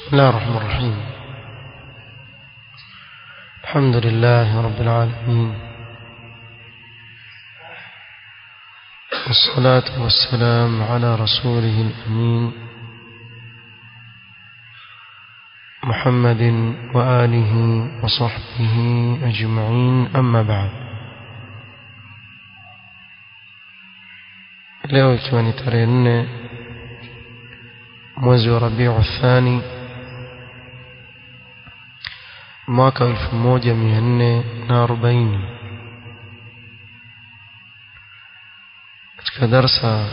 بسم الله الرحمن الرحيم الحمد لله رب العالمين والصلاة والسلام على رسوله الأمين محمد وآله وصحبه أجمعين أما بعد leo ikiwa ni tarehe nne mwezi wa rabiu thani mwaka wa elfu moja mia nne na arobaini katika darsa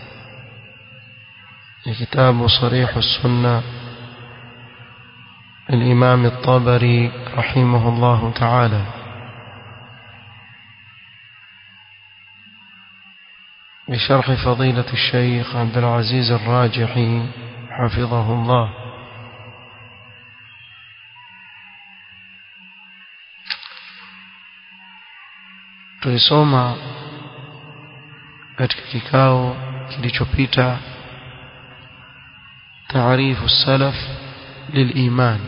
ya kitabu sarihu sunna الإمام الطبري رحمه الله تعالى بشرح فضيلة الشيخ عبد العزيز الراجحي حفظه الله tulisoma katika kikao kilichopita taarifu salaf liliman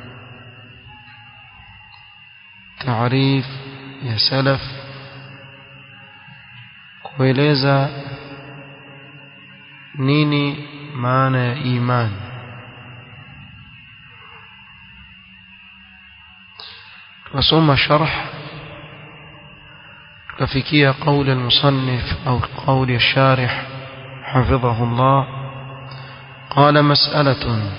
taarif ya salaf kueleza nini maana ya imani tukasoma sharh tukafikia قول المصنف أو قول الشارح حفظه الله قال مسألة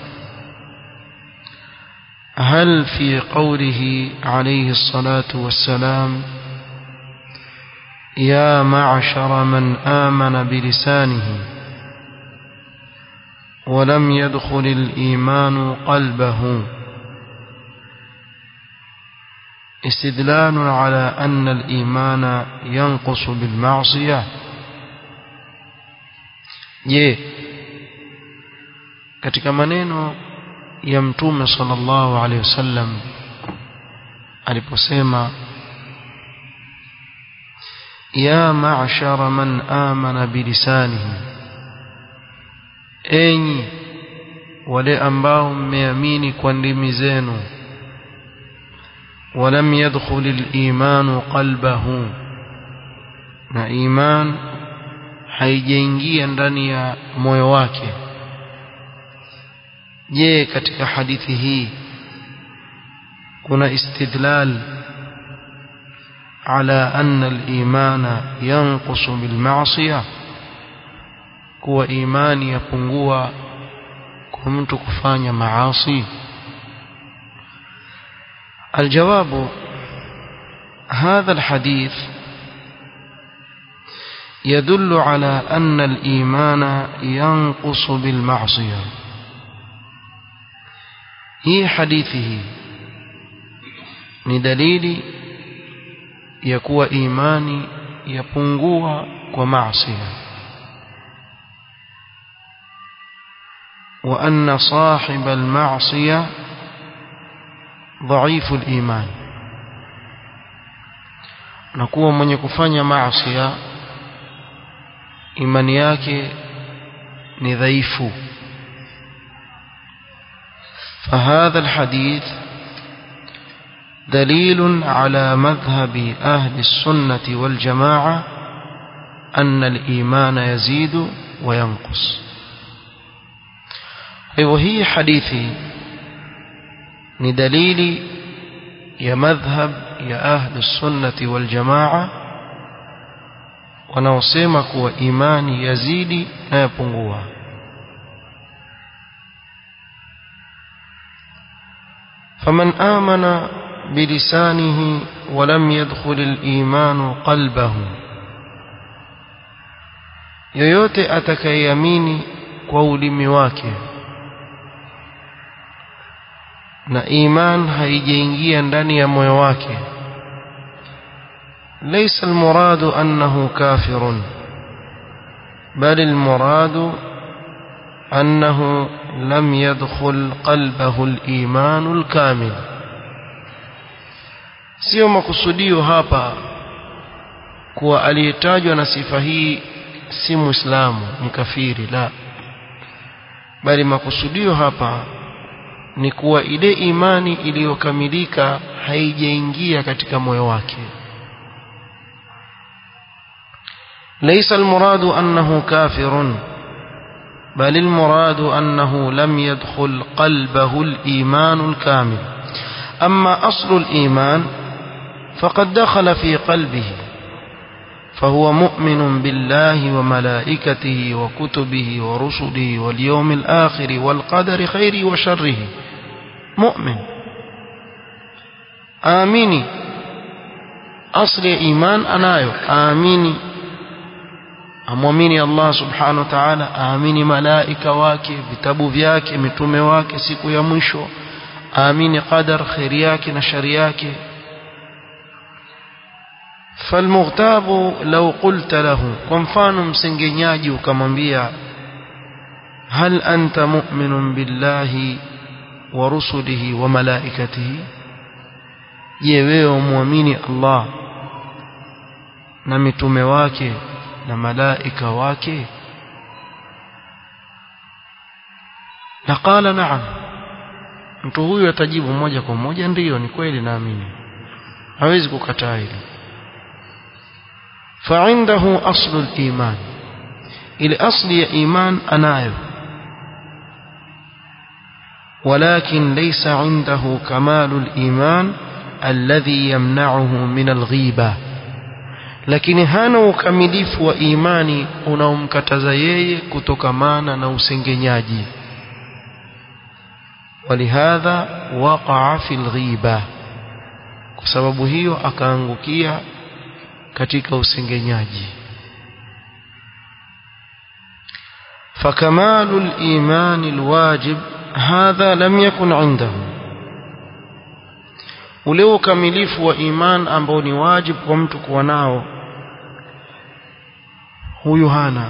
هل في قوله عليه الصلاة والسلام يا معشر من آمن بلسانه ولم يدخل الإيمان قلبه استدلال على أن الإيمان ينقص بالمعصية je katika maneno ya mtume sallallahu alaihi wasallam aliposema ya ma'shara man amana bilisanihi enyi wale ambao mmeamini kwa ndimi zenu ولم يدخل الإيمان قلبه na iman haijaingia ndani ya moyo wake je katika hadithi hii kuna istidlal ala anna al-imana yanqusu bil ma'siyah kuwa imani yapungua kwa mtu kufanya maasi الجواب هذا الحديث يدل على أن الإيمان ينقص بالمعصية هي حديثه ندليل يكوى إيماني يپungua ومعصية وأن صاحب المعصية ضعيف الإيمان nakuwa mwenye kufanya maasi imani yake ni dhaifu فهذا الحديث دليل على مذهب أهل السنة والجماعة أن الإيمان يزيد وينقص وهي حديثي ni dalili ya madhhab ya ahli sunnati wal jamaa wanaosema kuwa imani yazidi na yapungua faman amana bilisanihi ولم يدخل الإيمان قلبه yoyote atakayeamini kwa ulimi wake na iman haijaingia ndani ya moyo wake ليس المراد أنه كافر بل المراد أنه لم يدخل قلبه الإيمان الكامل sio makusudio hapa kuwa aliyetajwa na sifa hii si muislamu ni kafiri la bali makusudio hapa ni kuwa ile imani iliyokamilika haijaingia katika moyo wake ليس المراد أنه كافر بل المراد أنه لم يدخل قلبه الإيمان الكامل أما أصل الإيمان فقد دخل في قلبه فهو مؤمن بالله وملائكته وكتبه ورسله واليوم الآخر والقدر خيره وشره مؤمن آميني أصل إيمان أنايو آميني amwamini Allah subhanahu wa ta'ala aamini malaika wake vitabu vyake mitume wake siku ya mwisho aamini qadar khairi yake na shari yake فالمغتاب لو قلت له كمفانو msengenyaji ukamwambia هل أنت مؤمن بالله ورسله وملائكته je wewe muamini Allah na mitume wake na malaika wake na qala naam mtu huyu atajibu moja kwa moja ndiyo ni kweli naamini hawezi kukataa hilo فعنده أصل الإيمان إلى أصل إيمان أنايو ولكن ليس عنده كمال الإيمان الذي يمنعه من الغيبة lakini hana ukamilifu wa imani unaomkataza yeye kutokamana na usengenyaji walihadha waqaa fi lghiba kwa sababu hiyo akaangukia katika usengenyaji فكمال الإيمان الواجب هذا لم يكن عنده ule ukamilifu wa iman ambao ni wajibu kwa mtu kuwa nao huyu hana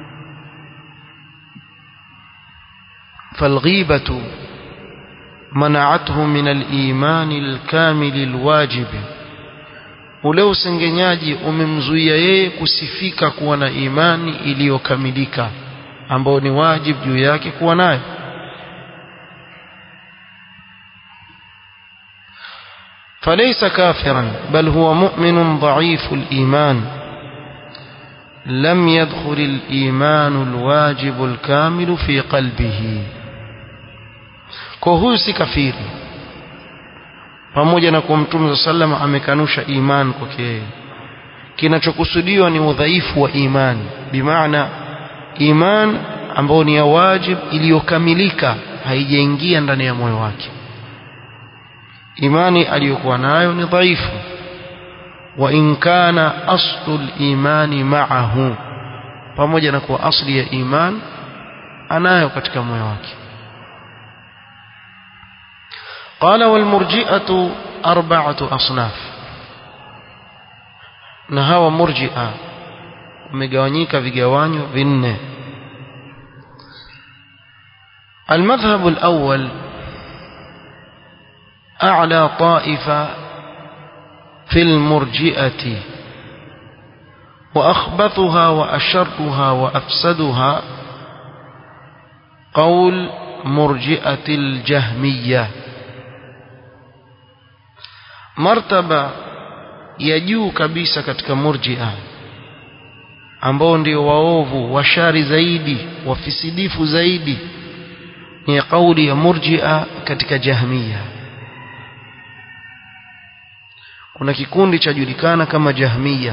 فالغيبة منعته من الإيمان الكامل الواجب ule usengenyaji umemzuia yeye kusifika kuwa na imani iliyokamilika ambao ni wajibu juu yake kuwa nayo فليس كافرا بل هو مؤمن ضعيف الإيمان لم يدخل الإيمان الواجب الكامل في قلبه كهو si kafiri pamoja na kuwa mtume sallam amekanusha iman kwake yeye kinachokusudiwa ni udhaifu wa imani bimaana iman ambayo ni ya wajib iliyokamilika haijaingia ndani ya moyo wake imani aliyokuwa nayo ni dhaifu wa in kana aslu limani ma'ahu pamoja na kuwa asli ya iman anayo katika moyo wake قال والمرجئة أربعة أصناف نهاوى مرجئة ومجوانيك في جوانيو بن المذهب الأول أعلى طائفة في المرجئة وأخبثها وأشرها وأفسدها قول مرجئة الجهمية martaba ya juu kabisa katika murjia ambao ndio waovu washari zaidi wafisidifu zaidi ni kauli ya murjia katika jahmiya kuna kikundi cha julikana kama jahmiya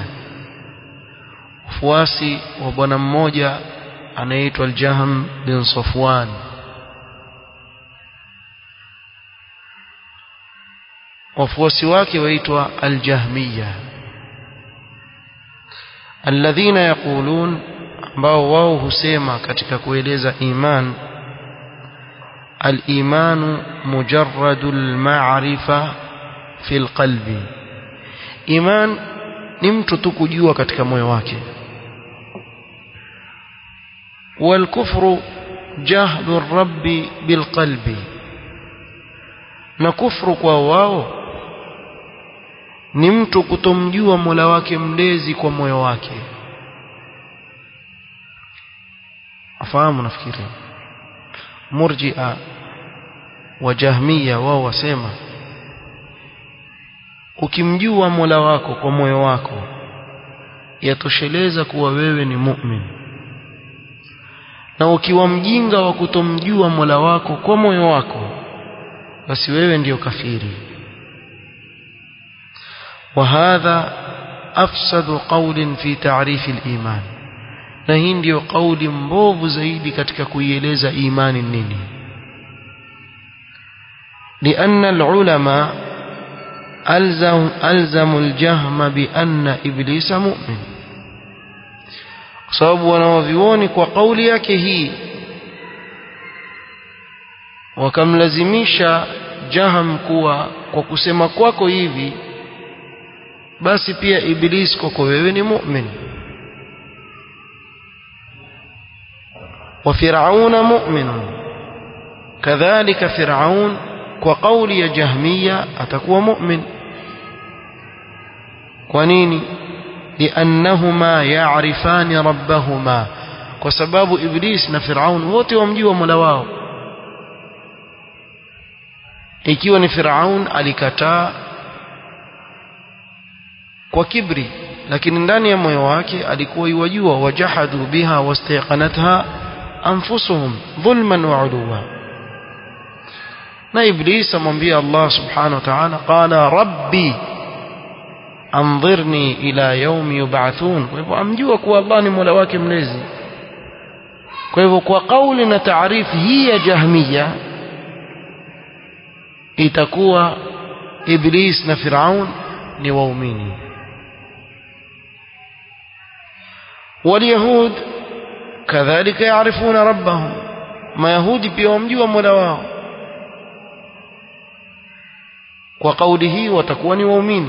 ufuasi wa bwana mmoja anaitwa aljahm bin safwan wafuasi wake waitwa aljahmiya alladhina yaqulun ambao wao husema katika kueleza iman الإيمان مجرد المعرفة في القلب إيمان نمت تكجوا katika moyo wake والكفر جهل الرب بالقلب na kufru kwa wao ni mtu kutomjua Mola wake mlezi kwa moyo wake afahamu nafikiri murji'a wa jahmiya wao wasema ukimjua Mola wako kwa moyo wako yatosheleza kuwa wewe ni mu'min na ukiwa mjinga wa kutomjua Mola wako kwa moyo wako basi wewe ndiyo kafiri وهذا أفسد قول في تعريف الإيمان na hii ndiyo kauli mbovu zaidi katika kuieleza imani nini لأن العلماء ألزم, ألزم الجهم بأن إبليس مؤمن sababu wanawavioni kwa kauli yake hii wakamlazimisha jaham kuwa kwa kusema kwako hivi basi pia iblis kwako wewe ni mu'min wa fir'auna mu'minun kadhalika fir'aun kwa kauli ya jahmiya atakuwa mu'min kwa nini liannahuma ya'rifani rabbahuma kwa sababu iblis na fir'aun wote wamjua mola wao ikiwa ni fir'aun alikataa kwa kibri lakini ndani ya moyo wake alikuwa yuwajua wajahadu biha wastaqanatha anfusuhum dhulman wa uluwa na iblis amwambia Allah subhanahu wa ta'ala qala rabbi anzirni ila yaumi yub'athun kwa hivyo amjua kuwa Allah ni mola wake mlezi kwa hivyo kwa kauli na taarifu hii ya jahmiya itakuwa iblis na firaun ni waumini واليهود كذلك يعرفون ربهم ما يهودي pia wamjua mola wao kwa kauli hii watakuwa ni waumini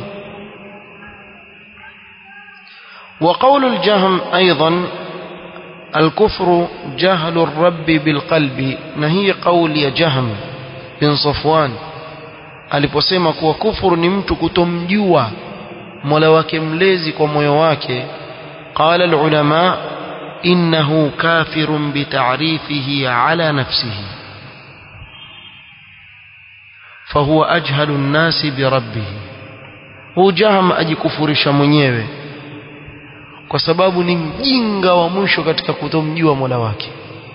وقول الجهم أيضا الكفر جهل الرب بالقلب نهي قول يا جهم بن صفوان aliposema kuwa kufuru ni mtu kutomjua mola wake mlezi kwa moyo wake قال العلماء إنه كافر بتعريفه على نفسه فهو أجهل الناس بربه هو جهم أجكفرش mwenyewe kwa sababu ni mjinga wa mwisho katika kutomjua Mola wake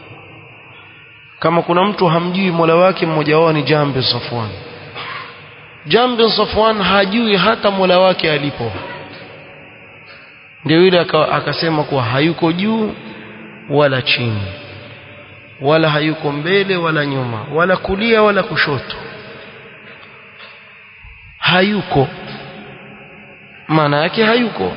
kama kuna mtu hamjui Mola wake mmoja wao ni Jahm bin Safwan Jahm bin Safwan hajui hata Mola wake alipo ndio yule akasema kuwa hayuko juu wala chini wala hayuko mbele wala nyuma wala kulia wala kushoto hayuko maana yake hayuko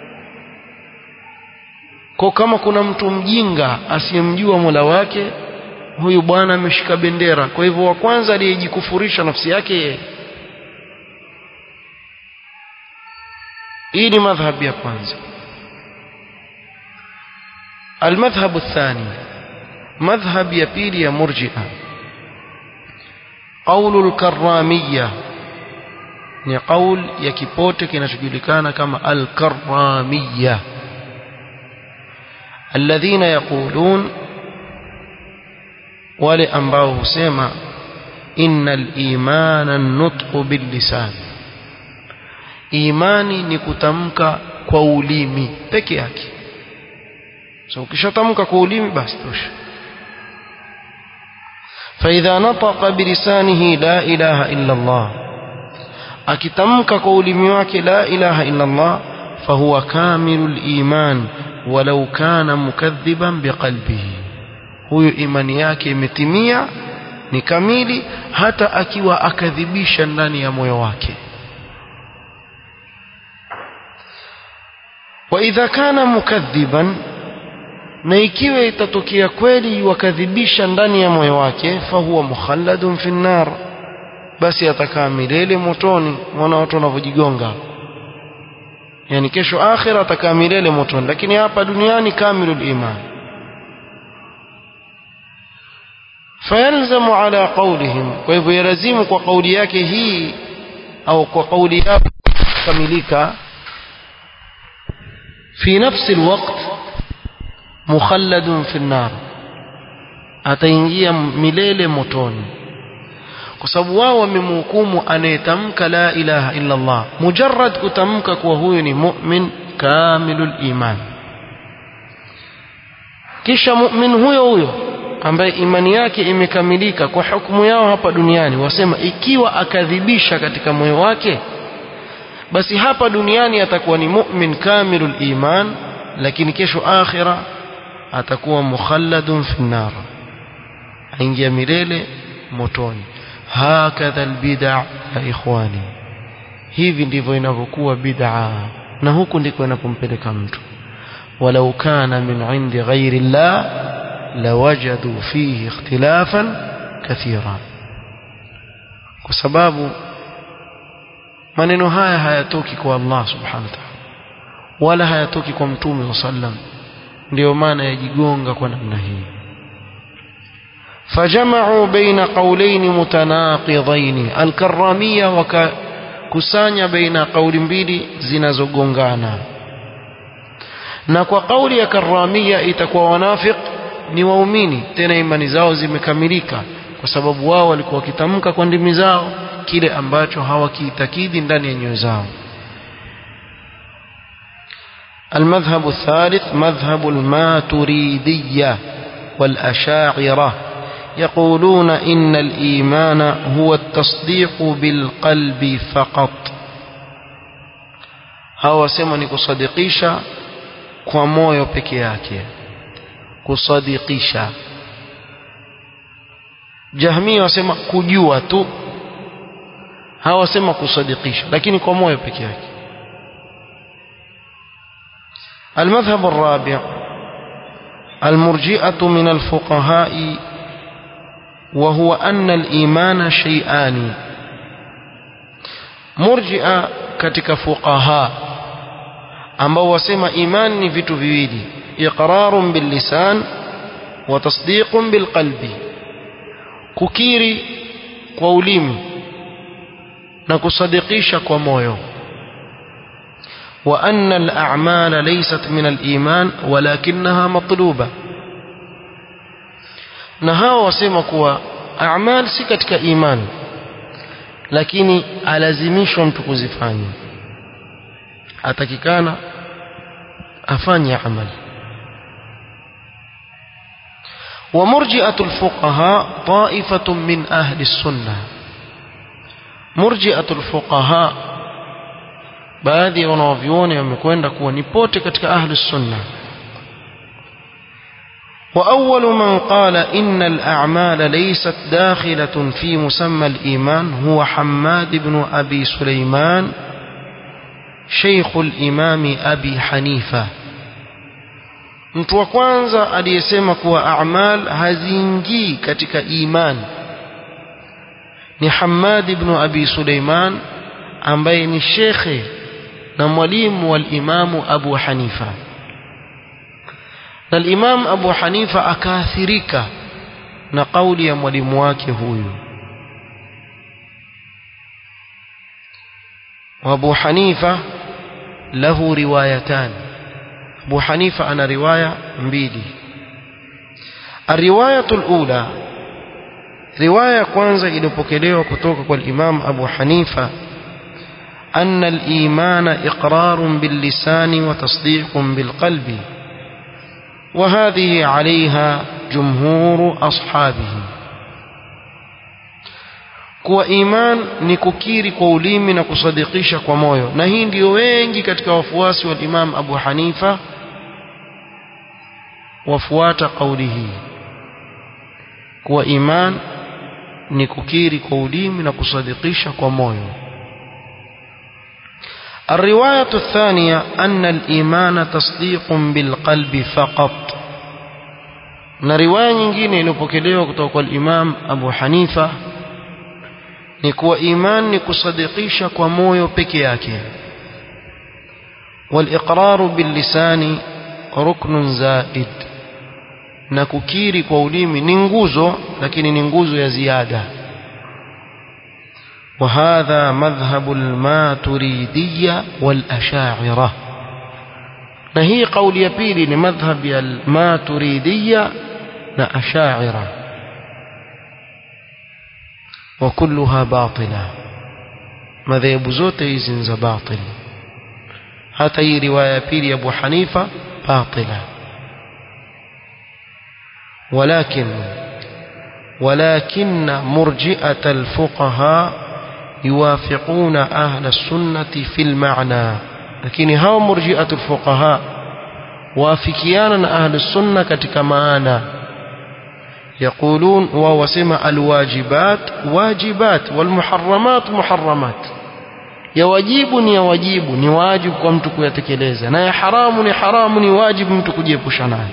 kwa kama kuna mtu mjinga asiyemjua Mola wake huyu bwana ameshika bendera kwa hivyo wa kwanza aliyejikufurisha nafsi yake yeye hii ni madhhabi ya kwanza المذهب الثاني مذهب يبيل يا مرجئة قول الكرامية ni qaul ya kipote kinachojulikana kama al-karramiyya alladhina yaqulun wale ambao husema innal imana nutqu bil lisan imani ni kutamka kwa ulimi peke yake so ukishatamka kwa ulimi basi tosha فإذا نطق بلسانه لا إله إلا الله akitamka kwa ulimi wake la ilaha illa Allah fahuwa kamilul iman walau kana mukadhiban biqalbihi huyo imani yake imetimia ni kamili hata akiwa akadhibisha ndani ya moyo wake wa idha kana mukadhiban na ikiwa itatokea kweli wakadhibisha ndani ya moyo wake fahuwa mukhalladun fi nar basi atakaa milele motoni mwana watu wanavyojigonga yani kesho akhira atakaa milele motoni lakini hapa duniani kamilul iman fayalzamu ala qawlihim kwa hivyo yalazimu kwa kauli yake hii au kwa kauli yao kamilika fi nafsi alwaqt mukhalladun fi an-nar ataingia milele motoni kwa sababu wao wamemhukumu anayetamka la ilaha illa Allah mujarrad kutamka kuwa huyu ni mu'min kamilul iman kisha mu'min huyo huyo ambaye imani yake imekamilika kwa hukumu yao hapa duniani wasema ikiwa akadhibisha katika moyo wake basi hapa duniani atakuwa ni mu'min kamilul iman lakini kesho akhira atakuwa mukhalladun fi nar aingia milele motoni hakadha albid'a ya ikhwani hivi ndivyo inavyokuwa bid'a na huku ndiko inapompeleka mtu walau kana min indi ghairi llah lawajadu fihi ikhtilafan kathira kwa sababu maneno haya hayatoki kwa Allah subhanahu wa ta'ala wala hayatoki kwa mtume sallam ndio maana yajigonga kwa namna hii فجمعوا بين قولين متناقضين الكرامية وكسانيا بين قول mbili zinazogongana na kwa kauli ya karamia itakuwa wanafiq ni waumini tena imani zao zimekamilika kwa sababu wao walikuwa wakitamka kwa ndimi zao kile ambacho hawakiitakidi ndani ya nyoyo zao المذهب الثالث مذهب الماتريدية والأشاعرة يقولون إن الإيمان هو التصديق بالقلب فقط هو سمني كصديقيشا kwa moyo peke yake kusadikisha jahmia wasema kujua tu hawasema kusadikisha lakini kwa moyo peke yake المذهب الرابع المرجئة من الفقهاء وهو أن الإيمان شيئان مرجئة كتك فقهاء ambao wasema imani ni vitu viwili iqrarun billisan wa tasdiqun bilqalbi kukiri kwa ulimi na kusadikisha kwa moyo wa anna al-a'mala laysat min al-iman walakinaha matluba na hao wasema kuwa a'mal si katika imani lakini alazimishwa mtu kuzifanya atakikana afanye amali ومرجئة الفقهاء طائفة من أهل السنة مرجئة الفقهاء baadhi ya wanawavyuoni wamekwenda kuwa ni pote katika ahli sunna وأول من قال إن الأعمال ليست داخلة في مسمى الإيمان هو حماد بن أبي سليمان شيخ الإمام أبي حنيفة mtu wa kwanza aliyesema kuwa a'mal haziingii katika iman ni Hammad ibn Abi Suleiman ambaye ni shekhe na mwalimu wa imamu Abu Hanifa na imam Abu Hanifa akaathirika na kauli ya mwalimu wake huyu وابو حنيفه له روايتان ابو حنيفه انا روايه mbili الروايه الاولى روايه kwanza iliyopokelewa kutoka kwa Imam Abu Hanifa أن الإيمان إقرار باللسان وتصديق بالقلب وهذه عليها جمهور أصحابه kuwa iman ni kukiri kwa ulimi na kusadikisha kwa moyo na hii ndio wengi katika wafuasi wa Imam Abu Hanifa wafuata kauli hii kuwa iman ni kukiri kwa ulimi na kusadikisha kwa moyo الرواية الثانية أن الإيمان تصديق بالقلب فقط na riwaya nyingine iliyopokelewa kutoka kwa Imam Abu Hanifa ni kuwa iman ni kusadikisha kwa moyo peke yake waliqraru billisani ruknun zaid na kukiri kwa ulimi ni nguzo lakini ni nguzo ya ziada وهذا مذهب الماتريدية والأشاعرة نهي قول يبيلي لمذهب الماتريدية وأشاعرة wa kulluha batila madhehebu zote hizi ni za batil hata hii riwaya ya pili ya Abu Hanifa batila ولكن ولكن مرجئة الفقهاء يوافقون أهل السنة في المعنى لكن هاو مرجئة الفقهاء وافكيانا أهل السنة كتك معانا يقولون وهو سمع الواجبات واجبات والمحرمات محرمات ya wajibu ni ya wajibu ni wajibu kwa mtu kuyatekeleza na ya haramu ni haramu ni wajibu mtu kujiepusha nayo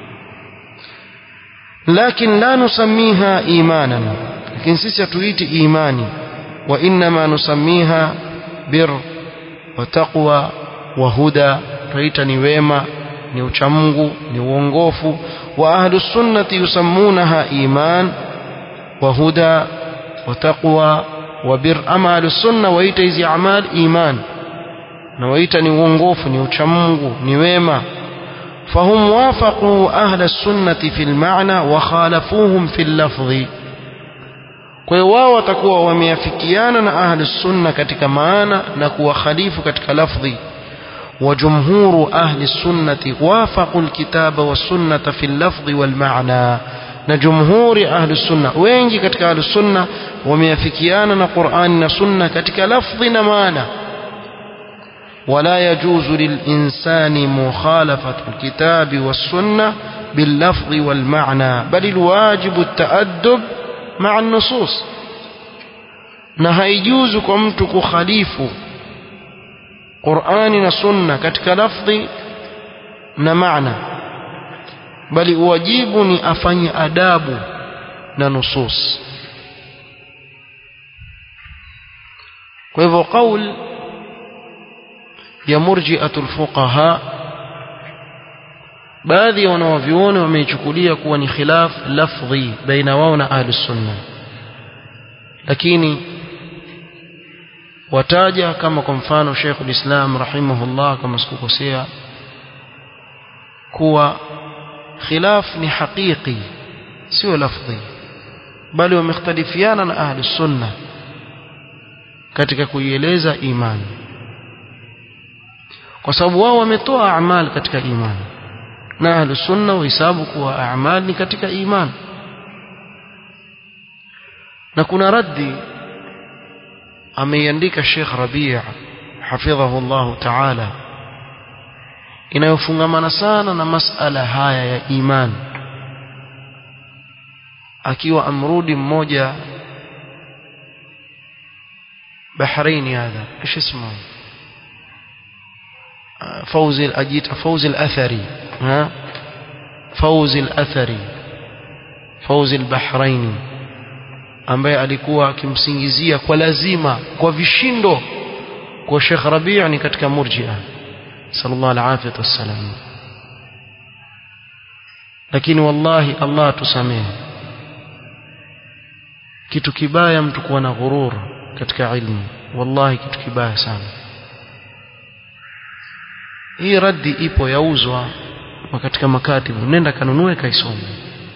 لكن لا نسميها إيمانا لكن سيسة تريد إيماني وإنما نسميها بر وتقوى وهدى تريد نويمة نوشمغ نوونغوف وأهل السنة يسمونها إيمان وهدى وتقوى وبر أما أهل السنة ويت إذي أعمال إيمان نويت نوونغوف نوشمغ نويمة فهم وافقوا أهل السنة في المعنى وخالفوهم في اللفظ kwa hiyo wao watakuwa wameafikiana na ahli sunna katika maana na kuwa khalifu katika lafdhi wa jumhuru ahli sunnati wafaqu alkitaba wassunnata fi allafdhi walmaana na jumhuri ahli sunna wengi katika ahli sunna wameafikiana na Qur'ani na sunna katika lafdhi na maana ولا يجوز للإنسان مخالفة الكتاب والسنة باللفظ والمعنى بل الواجب التأدب مع النصوص na haijuzu kwa mtu kukhalifu Qur'ani na Sunna katika lafdhi na maana bali uwajibu ni afanye adabu na nusus kwa hivyo kauli ya murji'atul fuqaha baadhi ya wanawavyuoni wameichukulia kuwa ni khilaf lafdhi baina wao na ahli sunna lakini wataja kama kwa mfano Sheikh ulislam rahimahullah kama sikukosea kuwa khilaf ni haqiqi sio lafdhi bali wamekhtalifiana na ahli sunna katika kuieleza imani kwa sababu wao wametoa amali katika imani na ahlu sunna wahesabu kuwa amali ni katika imani na kuna raddi ameiandika Sheikh Rabi' hafidhahu Allah ta'ala inayofungamana sana na masala haya ya imani akiwa amrudi mmoja Bahrain hadha ايش اسمه فوزي أجيت فوزي الأثري ها فوزي الأثري فوزي البحرين ambaye alikuwa akimsingizia kwa lazima kwa vishindo kwa Sheikh Rabi' ni katika murji'a sallallahu alaihi wasallam lakini wallahi Allah tusamehe kitu kibaya mtu kuwa na ghurur katika ilmu wallahi kitu kibaya sana hii raddi ipo yauzwa katika makatibu nenda kanunue kaisome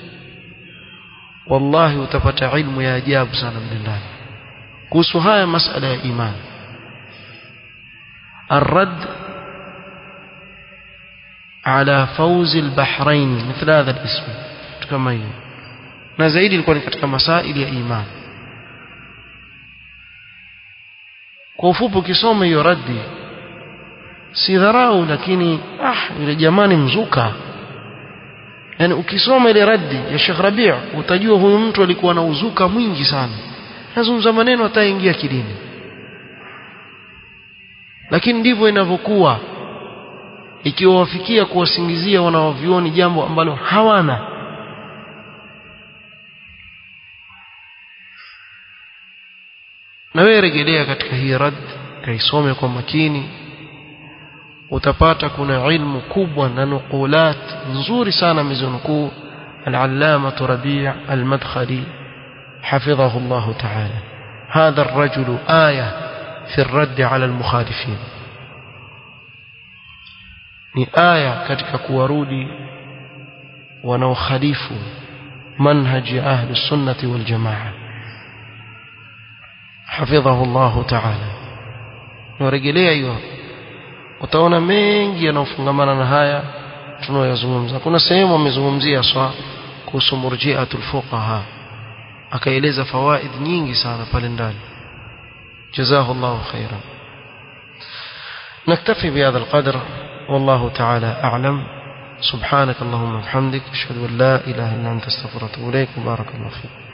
wallahi utapata ilmu ya ajabu sana ndani kuhusu haya masala ya imani الرد على فوز البحرين مثل هذا الاسم كما هي na zaidi ilikuwa ni katika masaili ya imani kwa ufupi ukisoma hiyo raddi si dharau lakini ah yule jamani mzuka yani ukisoma ile raddi ya Sheikh Rabi' utajua huyu mtu alikuwa na uzuka mwingi sana nazungumza maneno ataingia kidini lakini ndivyo inavyokuwa ikiwa wafikia kuwasingizia wanaovioni jambo ambalo hawana na wewe rejelea katika hii rad kaisome kwa makini utapata kuna ilmu kubwa na nukulat nzuri sana mizunukuu العلامة ربيع المدخلي حفظه الله تعالى هذا الرجل آية في الرد على المخالفين ni aya katika kuwarudi wanaokhalifu manhaji ya ahli sunnati wal jamaa حفظه الله تعالى نورجلea hiyo utaona mengi yanayofungamana na haya tunayoyazungumza kuna sehemu amezungumzia swa kuhusu murji'atul fuqaha akaeleza fawaid nyingi sana pale ndani جزاه الله خيرا نكتفي بهذا القدر والله تعالى أعلم سبحانك اللهم وبحمدك أشهد أن لا إله إلا أنت استغفرك وأتوب إليك وبارك الله فيك